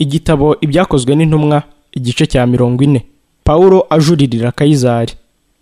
Igitabo Ibyakozwe n'Intumwa igice cya mirongo ine Pawulo ajuririra Kayizari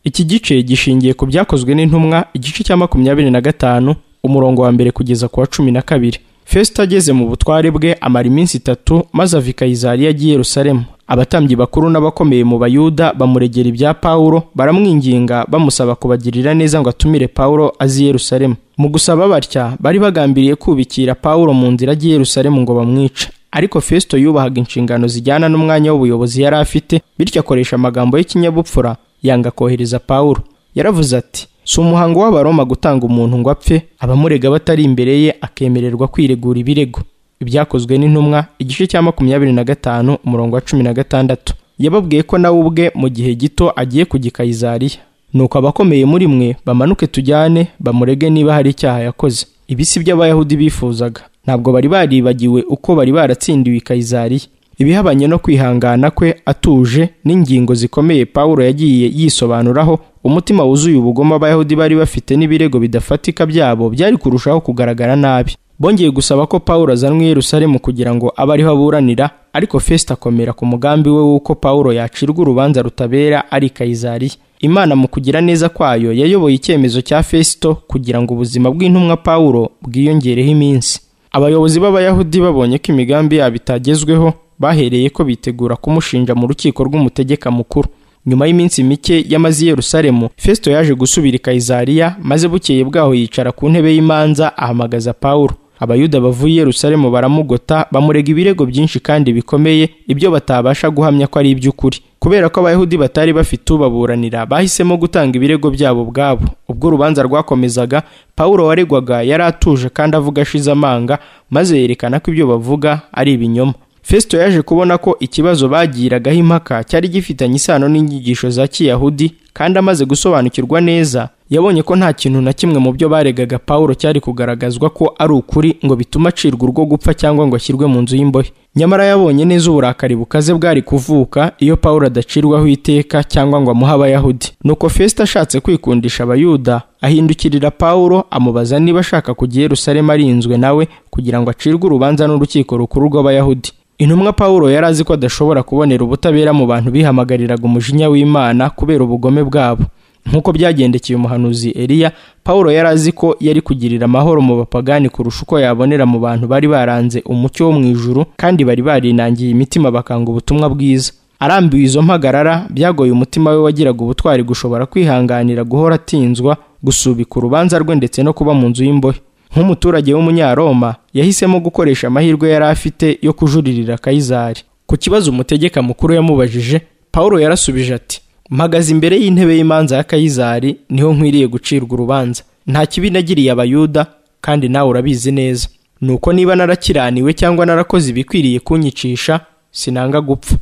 iki gice gishingiye ku byakozwe n'intumwa igice cya makumyabiri na gatanu umurongo wa mbere kugeza ku wa cumi na kabiri Fesito ageze mu butware bwe amara iminsi itatu maze ava i Kayizariya agiye i Yerusalemu abatambyi bakuru n'abakomeye mu bayuda bamuregera ibya Pawulo baramwinginga bamusaba kubagirira neza ngo atumire Pawulo azi i Yerusalemu mu gusaba batya bari bagambiriye kubikira Pawulo mu nzira ajya i Yerusalemu ngo bamwice ariko Fesito yubahaga inshingano zijyana n'umwanya w'ubuyobozi yari afite bityo akoresha amagambo y'ikinyabupfura yanga kohereza Pawulo yaravuze ati si umuhango w'abaroma gutanga umuntu ngo apfe abamurega batari imbere ye akemererwa kwiregura ibirego ibyakozwe n'intumwa igice cya makumyabiri na gatanu umurongo wa cumi na gatandatu yababwiye ko nawe ubwe mu gihe gito agiye kujya i Kayizariya nuko abakomeye muri mwe bamanuke tujyane bamurege niba hari icyaha yakoze ibi si byo abayahudi bifuzaga ntabwo bari baribagiwe uko bari baratsindiwe i Kayizariya ibihabanye no kwihangana kwe atuje n'ingingo zikomeye Pawulo yagiye yisobanuraho umutima wuzuye ubugome abayahudi bari bafite n'ibirego bidafatika byabo byari kurushaho kugaragara nabi bongeye gusaba ko Pawulo azanwa i Yerusalemu kugira ngo abe ariho aburanira ariko Fesito akomera ku mugambi we w'uko Pawulo yacirwa urubanza rutabera ari i Kayizariya Imana mu kugira neza kwayo yayoboye icyemezo cya Fesito kugira ngo ubuzima bw'intumwa Pawulo bwiyongereho iminsi abayobozi b'abayahudi babonye ko imigambi yabo itagezweho bahereye ko bitegura kumushinja mu rukiko rw'umutegeka mukuru nyuma y'iminsi mike yamaze i Yerusalemu Festo yaje gusubira i Kayizariya maze bukeye bwaho yicara ku ntebe y'imanza ahamagaza Pawulo abayuda bavuye i Yerusalemu baramugota bamurega ibirego byinshi kandi bikomeye ibyo batabasha guhamya ko ari iby'ukuri kubera ko abayahudi batari bafite ubaburanira bahisemo gutanga ibirego byabo ubwabo ubwo urubanza rwakomezaga Pawulo waregwaga yari atuje kandi avuga ashize amanga maze yerekana ko ibyo bavuga ari ibinyoma Festo yaje kubona ko ikibazo bagiragaho impaka cyari gifitanye isano n'inyigisho za Kiyahudi kandi amaze gusobanukirwa neza yabonye ko nta kintu na kimwe mu byo baregaga Pawulo cyari kugaragazwa ko ari ukuri ngo bitume acirwa urwo gupfa cyangwa ngo ashyirwe mu nzu y'imbohe nyamara yabonye neza uburakari bukaze bwari kuvuka iyo Pawulo adacirwaho iteka cyangwa ngo amuhe abayahudi nuko Festo ashatse kwikundisha abayuda ahindukirira Pawulo amubaza niba ashaka kujya i Yerusalemu arinzwe nawe kugira ngo acirwe urubanza n'urukiko rukuru rw'abayahudi intumwa Pawulo yari azi ko adashobora kubonera ubutabera mu bantu bihamagariraga umujinya w'Imana kubera ubugome bwabo nk'uko byagendekeye umuhanuzi Eliya Pawulo yari azi ko yari kugirira amahoro mu bapagani kurusha uko yabonera mu bantu bari baranze umucyo wo mu ijuru kandi bari barinangiye imitima bakanga ubutumwa bwiza arambiwe izo mpagarara byagoye umutima we wagiraga ubutwari gushobora kwihanganira guhora atinzwa gusubika urubanza rwe ndetse no kuba mu nzu y'imbohe nk'umuturage w'umunyaroma yahisemo gukoresha amahirwe yari afite yo kujuririra Kayizari ku kibazo umutegeka mukuru yamubajije Pawulo yarasubije ati mpagaze imbere y'intebe y'imanza ya Kayizari niho nkwiriye gucirwa urubanza nta kibi nagiriye abayuda kandi nawe urabizi neza nuko niba narakiraniwe cyangwa narakoze ibikwiriye kunyicisha sinanga gupfa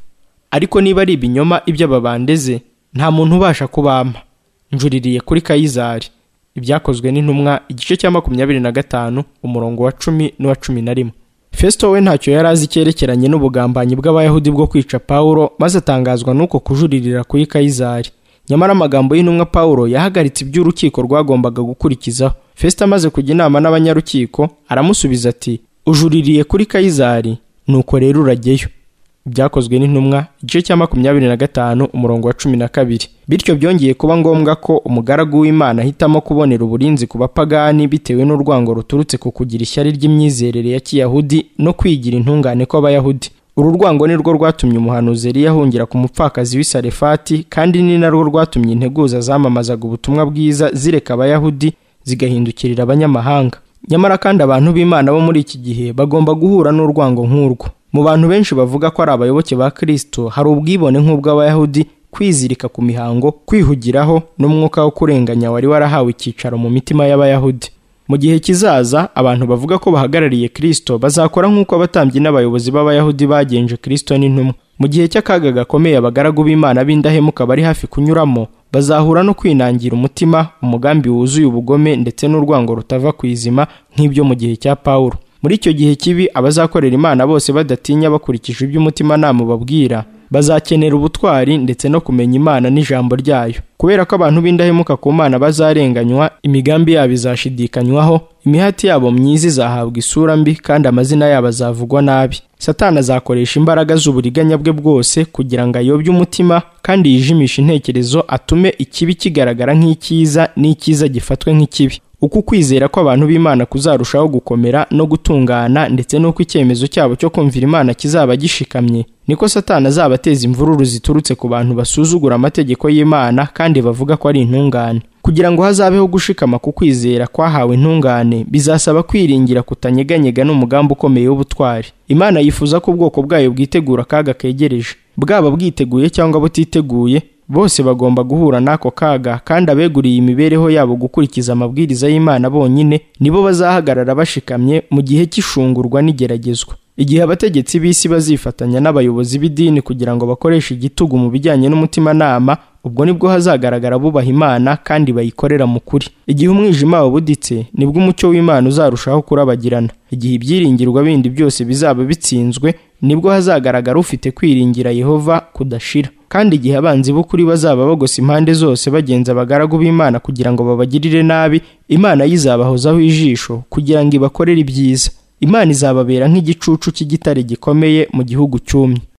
ariko niba ari ibinyoma ibyo babandeze nta muntu ubasha kubampa njuririye kuri Kayizari ibyakozwe n'intumwa igice cya makumyabiri na gatanu umurongo wa cumi n'uwa cumi na rimwe fesito we ntacyo yari azi cyerekeranye n'ubugambanyi bw'abayahudi bwo kwica pawulo maze atangazwa n'uko kujuririra kuri kayizari nyamara amagambo y'intumwa pawulo yahagaritse iby'urukiko rwagombaga gukurikizaho fesito amaze kujya inama n'abanyarukiko aramusubiza ati ujuririye kuri kayizari nuko rero urajyeyo ibyakozwe n'intumwa igice cya makumyabiri na gatanu umurongo wa cumi na kabiri bityo byongeye kuba ngombwa ko umugaragu w'imana ahitamo kubonera uburinzi ku bapagani bitewe n'urwango ruturutse ku kugira ishyari ry'imyizerere ya kiyahudi no kwigira intungane kw'abayahudi uru rwango ni rwo rwatumye umuhanuzi yari yahungira ku mupfakazi w'isarefati kandi ni narwo rwatumye integuza zamamazaga ubutumwa bwiza zireka abayahudi zigahindukirira abanyamahanga nyamara kandi abantu b'imana bo muri iki gihe bagomba guhura n'urwango nk'urwo mu bantu benshi bavuga ko ari abayoboke ba kirisito hari ubwibone nk'ubw'abayahudi kwizirika ku mihango kwihugiraho n'umwuka wo kurenganya wari warahawe icyicaro mu mitima y'abayahudi mu gihe kizaza abantu bavuga ko bahagarariye kirisito bazakora nk'uko abatambyi n'abayobozi b'abayahudi bagenje kirisito n'intumwa mu gihe cy'akaga gakomeye abagaragu b'imana b'indahemuka bari hafi kunyuramo bazahura no kwinangira umutima umugambi wuzuye ubugome ndetse n'urwango rutava ku izima nk'ibyo mu gihe cya pawulo muri icyo gihe kibi abazakorera imana bose badatinya bakurikije iby'umutima nama babwira bazakenera ubutwari ndetse no kumenya imana n'ijambo ryayo kubera ko abantu b'indahemuka ku mana bazarenganywa imigambi yabo izashidikanywaho imihati yabo myiza izahabwa isura mbi kandi amazina yabo azavugwa nabi satani azakoresha imbaraga z'uburiganya bwe bwose kugira ngo ayobye umutima kandi yijimishe intekerezo atume ikibi kigaragara nk'icyiza n'icyiza gifatwe nk'ikibi uko ukwizera kw'abantu b'imana kuzarushaho gukomera no gutungana ndetse n'uko icyemezo cyabo cyo kumvira imana kizaba gishikamye niko satani azabateza imvururu ziturutse ku bantu basuzugura amategeko y'imana kandi bavuga ko ari intungane kugira ngo hazabeho gushikama ku kwizera kwahawe intungane bizasaba kwiringira kutanyeganyega n'umugambi ukomeye w'ubutwari imana yifuza ko ubwoko bwayo bwitegura akaga kegereje bwaba bwiteguye cyangwa butiteguye bose bagomba guhura n'ako kaga kandi abeguriye imibereho yabo gukurikiza amabwiriza y'imana bonyine nibo bazahagarara bashikamye mu gihe cy'ishungurwa n'igeragezwa igihe abategetsi b'isi bazifatanya n'abayobozi b'idini kugira ngo bakoreshe igitugu mu bijyanye n'umutimanama ubwo nibwo hazagaragara bubaha imana kandi bayikorera mu kuri igihe umwijima wabuditse nibwo umucyo w'imana uzarushaho kurabagirana igihe ibyiringirwa bindi byose bizaba bitsinzwe nibwo hazagaragara ufite kwiringira yehova kudashira kandi igihe abanzi b'ukuri bazaba bagosa impande zose bagenza abagaragu b'imana kugira ngo babagirire nabi imana yizabahozaho ijisho kugira ngo ibakorere ibyiza imana izababera nk'igicucu cy'igitare gikomeye mu gihugu cyumye